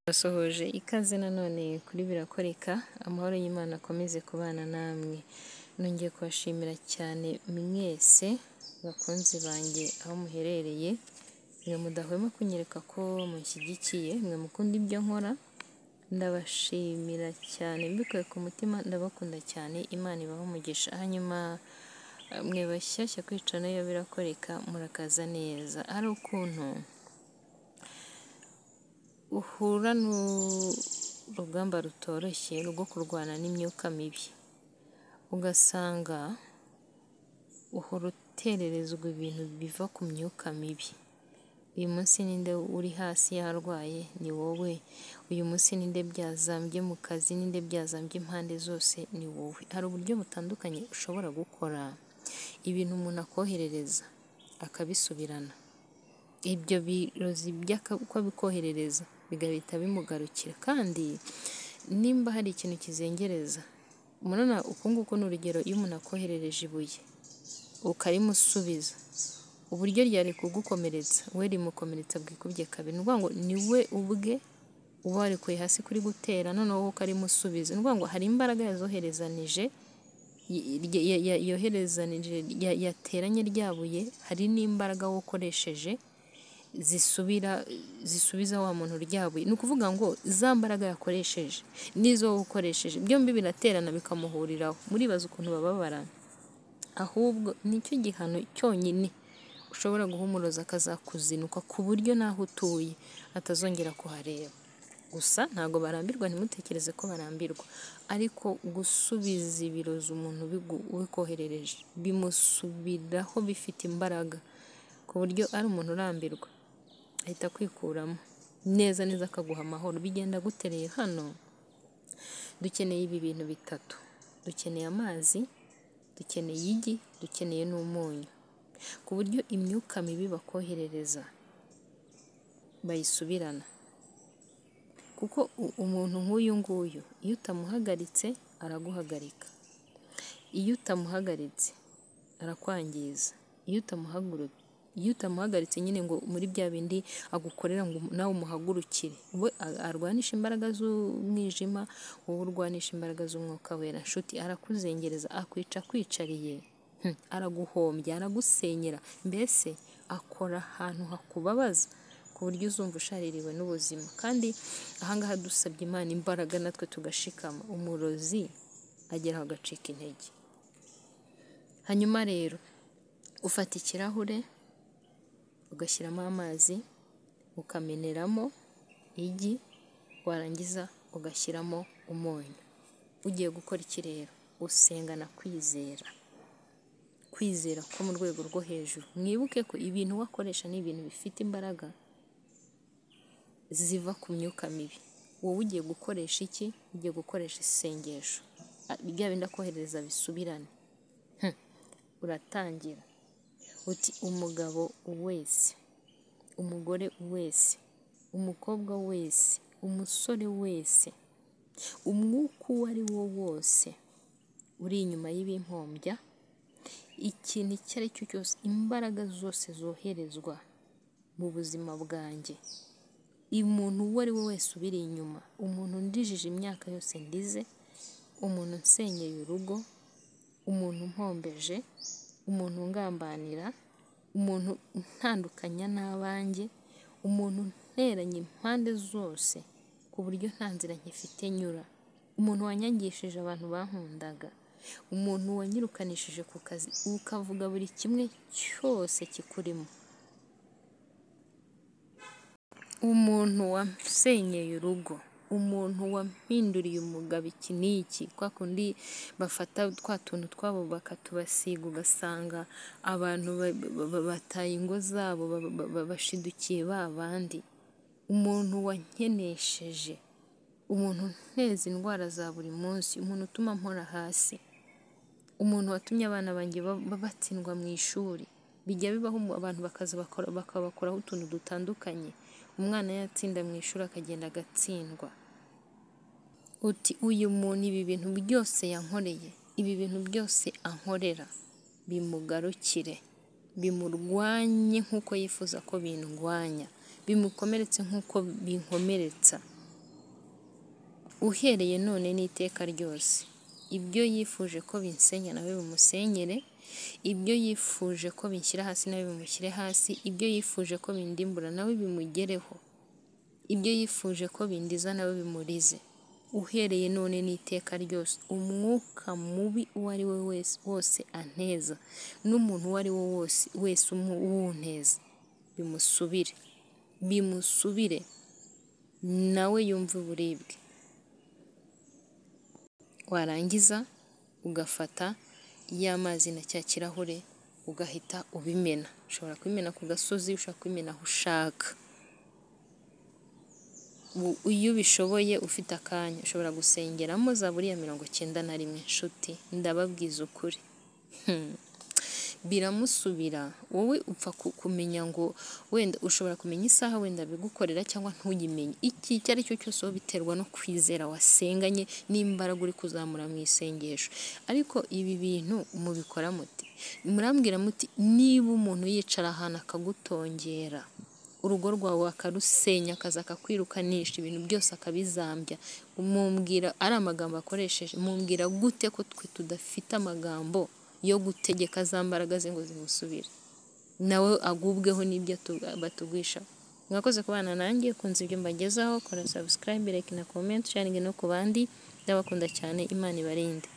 Turasohoje ikaze nanone kuri Birakoreka, amahoro y'Imana akomeze kubana namwe, nongeye kubashimira cyane mwese bakunzi banjye aho muherereye, mwe mudahwema kunyereka ko mushyigikiye, mwe mukunda ibyo nkora, ndabashimira cyane mbikuye ku mutima ndabakunda cyane, Imana ibahe umugisha, hanyuma mwe bashyashya ku icana ya Birakoreka murakaza neza, hari ukuntu uhura n'urugamba rutoroshye rwo kurwana n'imyuka mibi, ugasanga uhora utererezwa ibintu biva ku myuka mibi, uyu munsi ninde uri hasi yarwaye ni wowe, uyu munsi ninde byazambye mu kazi, ninde byazambye impande zose ni wowe, hari uburyo butandukanye ushobora gukora ibintu umuntu akoherereza akabisubirana, ibyo birozi by'uko abikoherereza bigahita bimugarukira kandi nimba hari ikintu kizengereza, murabona uku nguku ni urugero iyo umuntu akoherereje ibuye ukarimusubiza, uburyo ryari kugukomeretsa we rimukomeretsa bwikubye kabiri, ni ukuvuga ngo ni we ubwe uba warikuye hasi kuri gutera noneho wowe ukarimusubiza, ni ukuvuga ngo hari imbaraga yazoherezanije, yoherezanije yateranye rya buye, hari n'imbaraga wowe ukoresheje zisubira zisubiza wa muntu rya buye, ni ukuvuga ngo za mbaraga yakoresheje n'izo wowe ukoresheje byombi biraterana bikamuhuriraho, muribaza ukuntu bababara, ahubwo nicyo gihano cyonyine ushobora guha umurozi akazakuzinuka ku buryo n'aho utuye atazongera kuhareba, gusa ntabwo barambirwa ntimutekereze ko barambirwa, ariko gusubiza ibirozi umuntu ubikoherereje bimusubiraho bifite imbaraga, ku buryo ari umuntu urambirwa ahita akwikuramo neza neza akaguha amahoro, bigenda gute rero? Hano dukeneye ibi bintu bitatu, dukeneye amazi, dukeneye igi, dukeneye n'umunyu, ku buryo imyuka mibi bakoherereza bayisubirana, kuko umuntu nk'uyu nguyu iyo utamuhagaritse araguhagarika, iyo utamuhagaritse arakwangiza, iyo utamuhagaritse nyine ngo muri bya bindi agukorera ngo nawe umuhagurukire, we arwanisha imbaraga z'umwijima, wowe urwanisha imbaraga z'umwuka wera, nshuti arakuzengereza akwica akwicariye, araguhombya, aragusenyera, mbese akora ahantu hakubabaza ku buryo uzumva ushaririwe n'ubuzima, kandi aha ngaha dusabye Imana imbaraga natwe tugashikama, umurozi ageraho agacika intege, hanyuma rero ufata ikirahure ugashyiramo amazi ukameneramo igi, warangiza ugashyiramo umunyu, ugiye gukora iki rero? Usengana kwizera, kwizera ko mu rwego rwo hejuru, mwibuke ko ibintu wakoresha ni ibintu bifite imbaraga ziva ku myuka mibi, wowe ugiye gukoresha iki? Ugiye gukoresha isengesho, bya bindi akoherereza bisubirane, uratangira uti umugabo wese, umugore wese, umukobwa wese, umusore wese, umwuka uwo ari wo wose uri inyuma y'ibimpombya, ikintu icyo ari cyo cyose, imbaraga zose zoherezwa mu buzima bwanjye, umuntu uwo ari we wese ubiri inyuma, umuntu ndijije imyaka yose ndize, umuntu nsenyeye urugo, umuntu mpombeje, umuntu ungambanira, umuntu utandukanya n'abanjye, umuntu unteranye impande zose ku buryo nta nzira nkifite nyura, umuntu wanyangishije abantu bankundaga, umuntu wanyirukanishije ku kazi, ukavuga buri kimwe cyose kikurimo, umuntu wasenyeye urugo, umuntu wampinduriye umugabo iki n'iki, kwa kundi bafata twa tuntu twabo bakatubasiga, ugasanga abantu bataye ingo zabo bashidukiye ba bandi, umuntu wankenesheje, umuntu unteza indwara za buri munsi, umuntu utuma mpora hasi, umuntu watumye abana banjye batsindwa mu ishuri, bijya bibaho abantu bakaza bakabakoraho utuntu dutandukanye, umwana yatsinda mu ishuri akagenda agatsindwa, uti uyu muntu ibi bintu byose yankoreye, ibi bintu byose ankorera bimugarukire, bimurwanye nk'uko yifuza ko bindwanya, bimukomeretse nk'uko binkomeretsa. uhereye none n'iteka ryose ibyo yifuje ko binsenya nawe bimusenyere ibyo yifuje ko binshyira hasi nawe bimushyire hasi ibyo yifuje ko bindimbura nawe bimugereho ibyo yifuje ko bindiza nawe bimurize uhereye none n'iteka ryose umwuka mubi uwo ari we wese wose anteza n'umuntu uwo ari we wose wese uwunteza bimusubire bimusubire nawe yumve uburibwe warangiza ugafata ya mazi na cya kirahure ugahita ubimena ushobora kubimena ku gasozi ushobora kubimena aho ushaka U- iyo ubishoboye ufite akanya ushobora gusengeramo zaburi ya mirongo icyenda na rimwe nshuti ndababwiza ukuri Hmm. biramusubira wowe upfa ku- kumenya ngo wenda ushobora kumenya isaha wenda bigukorera cyangwa ntuyimenye iki icyo ari cyo cyose wowe biterwa no kwizera wasenganye n'imbaraga uri kuzamura mu isengesho ariko ibi bintu mubikora muti murambwira muti niba umuntu yicara ahantu akagutongera urugo rwawe akarusenya akaza akakwirukanisha ibintu byose akabizambya mumbwira ari amagambo akoresheje mumbwira gute ko twe tudafite amagambo yo gutegeka za mbaraga ze ngo zimusubire nawe agubweho n'ibyo tu- batugwisha mwakoze kubana nanjye kunze ibyo mbagezaho kora subscribe like na comment sharing no ku bandi ndabakunda cyane imana ibarinde